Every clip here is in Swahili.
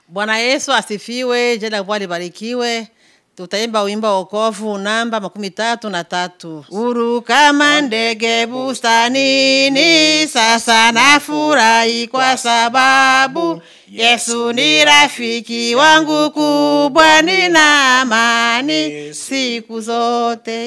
Bwana Yesu asifiwe, jina la Bwana libarikiwe. Tutaimba wimbo wa wokovu namba makumi tatu na tatu. Huru kama ndege bustanini, sasa nafurahi kwa sababu Yesu ni rafiki wangu kubwa, nina amani siku zote.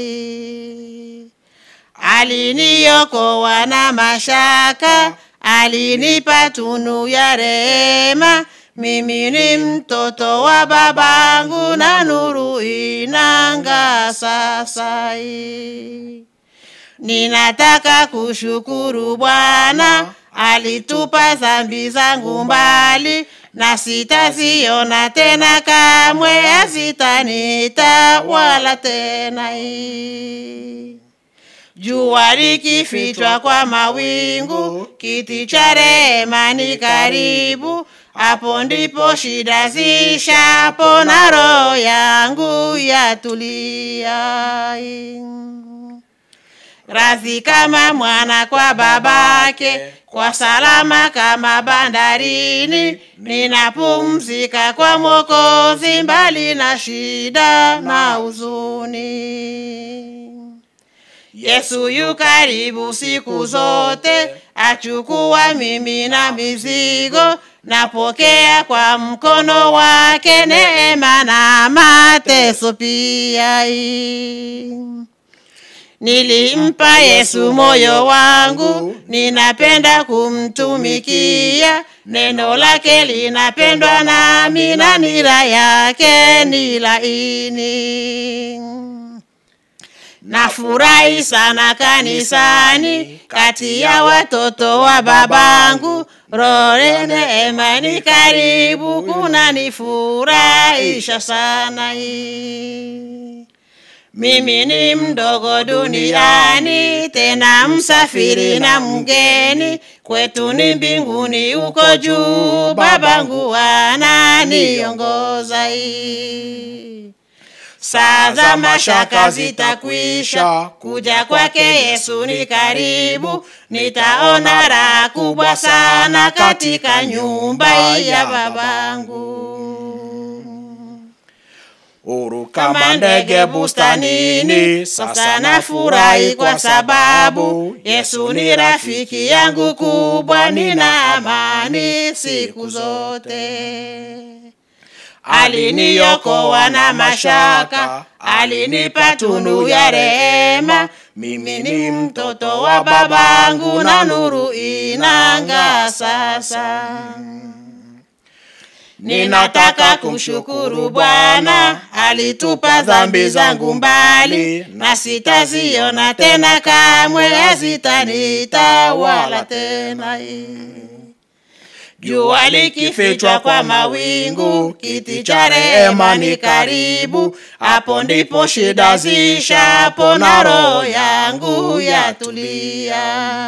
Aliniokoa na mashaka, alinipa tunu ya rehema. Mimi ni mtoto wa babangu na nuru inanga sasa hii. Ninataka kushukuru Bwana, alitupa dhambi zangu mbali, na sitaziona tena kamwe, hazitanita wala tena hii. Jua likifichwa kwa mawingu, kiti cha rehema ni karibu. Hapo ndipo shida zishapo na roho yangu yatulia. Radhi kama mwana kwa babake, kwa salama kama bandarini. Ninapumzika kwa Mwokozi, mbali na shida na huzuni. Yesu yu karibu siku zote, achukua mimi na mizigo, napokea kwa mkono wake neema na mateso pia. Nilimpa Yesu moyo wangu, ninapenda kumtumikia. Neno lake linapendwa nami, na nira yake ni laini. Nafurahi sana kanisani, kati ya watoto wa babangu. Roho neema ni karibu, kunanifurahisha sana hii. Mimi ni mdogo duniani, tena msafiri na mgeni. Kwetu ni mbinguni uko juu, babangu ananiongoza hii. Saa za mashaka zitakwisha, kuja kwake Yesu ni karibu. Nitaona raha kubwa sana katika nyumba ya babangu. Huru kama ndege bustanini, sasa nafurahi kwa sababu Yesu ni rafiki yangu kubwa, nina amani siku zote. Aliniokoa na mashaka, alinipa tunu ya rehema. Mimi ni mtoto wa babangu, na nuru inanga sasa. Ninataka kumshukuru Bwana, alitupa dhambi zangu mbali, na sitaziona tena kamwe, hazitanita wala tena Jua likifichwa kwa mawingu, kiti cha rehema ni karibu. Hapo ndipo shida zishapo, na roho yangu yatulia.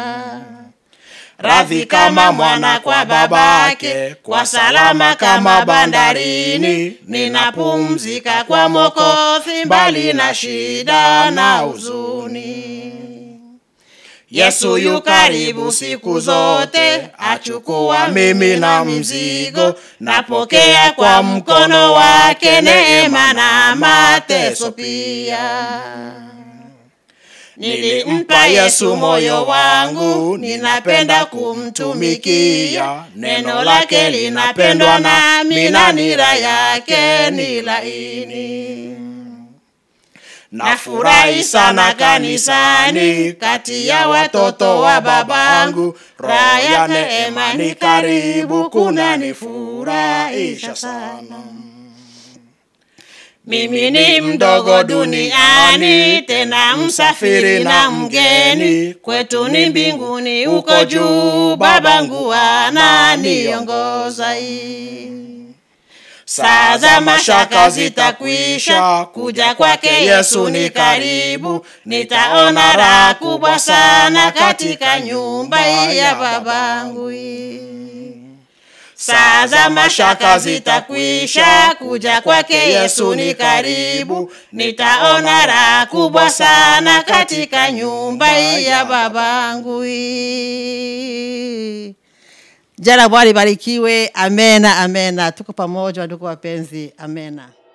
Radhi kama mwana kwa babake, kwa salama kama bandarini. Ninapumzika kwa Mwokozi, mbali na shida na huzuni. Yesu yu karibu siku zote, achukua mimi na mzigo. Napokea kwa mkono wake neema na mateso pia. Nilimpa Yesu moyo wangu, ninapenda kumtumikia. Neno lake linapendwa nami, na nira yake ni laini. Nafurahi sana kanisani, kati ya watoto wa babangu. Raha ya neema ni karibu, kunanifurahisha sana. Mimi ni mdogo duniani, tena msafiri na mgeni. Kwetu ni mbinguni uko juu, babangu ananiongoza hii. Saa za mashaka zitakwisha, kuja kwake Yesu ni karibu. Nitaona raha kubwa sana katika nyumba ya babangu hii. Saa za mashaka zitakwisha, kuja kwake Yesu ni karibu. Nitaona raha kubwa sana katika nyumba ya babangu hii. Jina la Bwana libarikiwe. Amena, amena. Tuko pamoja ndugu wapenzi, amena.